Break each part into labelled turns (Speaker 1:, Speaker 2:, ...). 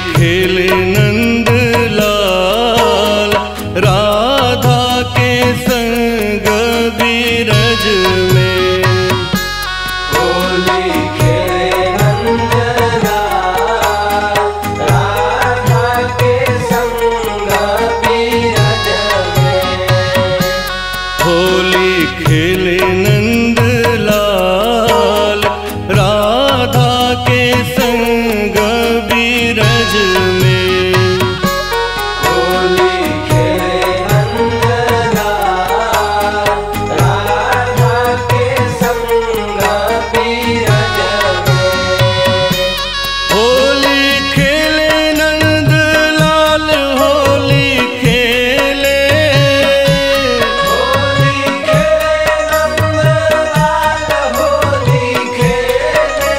Speaker 1: खेले नंद लाल राधा के संग बीरज में
Speaker 2: होली खेले नंदलाल राधा के संग बीरज में
Speaker 1: होली खेले नंद लाल राधा के संग बीरज में
Speaker 2: होली खेले नंदलाल राधा के संग बीरज में
Speaker 1: होली खेले नंद लाल होली खेले
Speaker 2: होली खेले नंदलाल होली खेले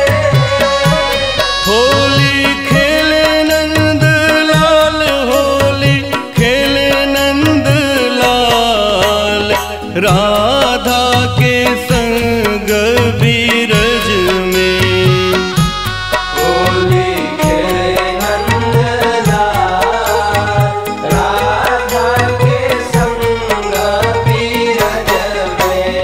Speaker 1: होली खेले नंद लाल होली खेले नंद लाल राधा के संग बीरज में
Speaker 2: होली खेले नंदलाल राधा के संग बीरज में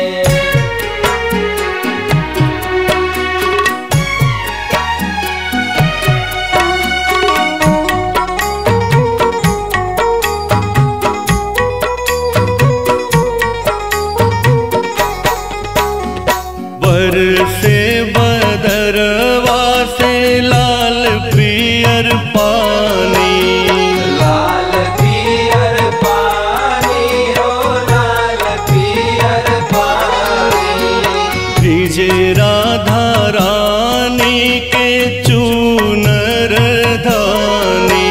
Speaker 1: बर से बदरवा से लाल पियर पानी
Speaker 2: लाल पियर पानी हो लाल पियर पानी
Speaker 1: भिजे राधा रानी के चूनर धानी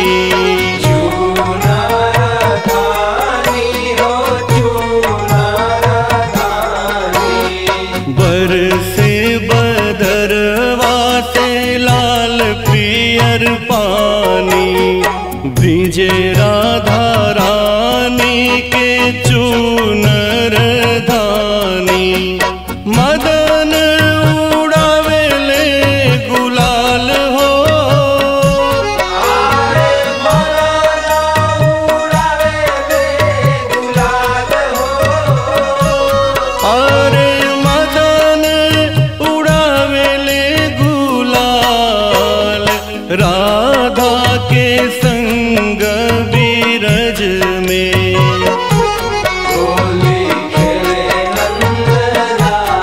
Speaker 2: चूनर धानी हो चूनर धानी
Speaker 1: बर से बदरवा से लाल पियर पानी भिजे राधा रानी के चूनर धानी मदन उड़ावेले गुलाल हो
Speaker 2: आरे मनाना उड़ावे दे गुलाल हो
Speaker 1: अरे मदन उड़ावेले गुलाल राधा के संग बीरज में
Speaker 2: होली खेले नंदलाल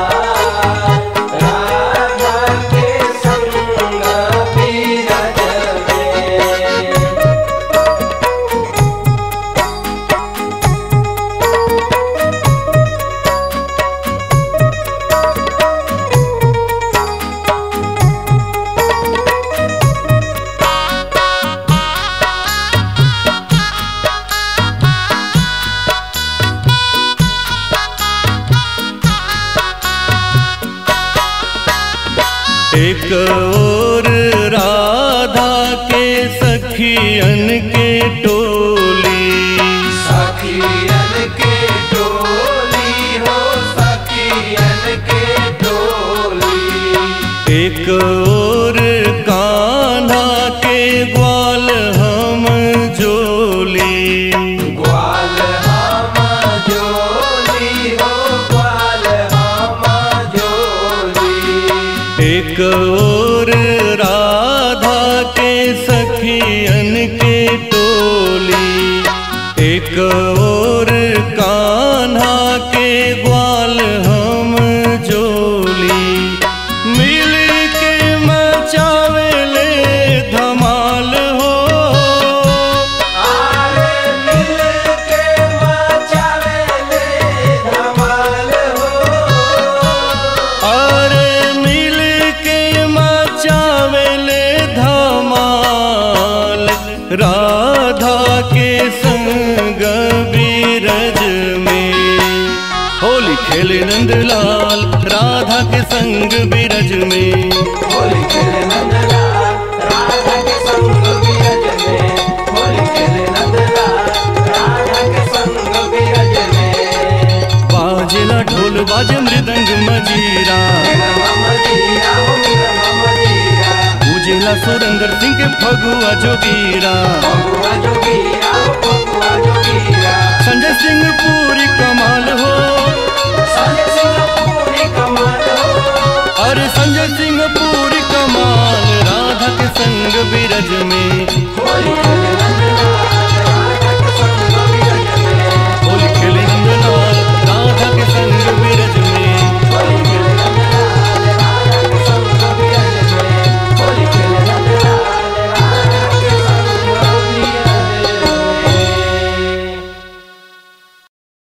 Speaker 2: राधा के संग बीरज में
Speaker 1: एक और राधा के सखियन के टोली
Speaker 2: सखियन के टोली हो सखियन के टोली
Speaker 1: एक और कान्हा के ग्वाल हम जोली
Speaker 2: ग्वाल हम जोली हो ग्वाल हम जोली
Speaker 1: एक और राधा के सखियन के टोली एक और कान्हा के ग्वाल हम जोली मिल के मचावेले धमाल हो
Speaker 2: आरे मिल के मचावे ले धमाल हो
Speaker 1: अरे मिल के मचावेले धमाल राधा के संग बीरज में होली खेले नंदलाल राधा के संग बीरज में
Speaker 2: होली खेले नंदलाल राधा के संग बीरज में होली खेले नंदलाल राधा के संग बीरज में
Speaker 1: बाजेला ढोल बाजे मृदंग मजीरा
Speaker 2: मेरा मम जीरा हो मेरा मम जीरा
Speaker 1: पूजेला सुरेंद्र सिंह के फगुआ जोगीरा
Speaker 2: फगुआ जोगीरा फगुआ जोगीरा
Speaker 1: संजय सिंह पूरी कमाल हो
Speaker 2: संजय सिंह पूरी कमाल हो
Speaker 1: अरे संजय सिंह पूरी कमाल राधा के संग बिरज में
Speaker 2: होली खेले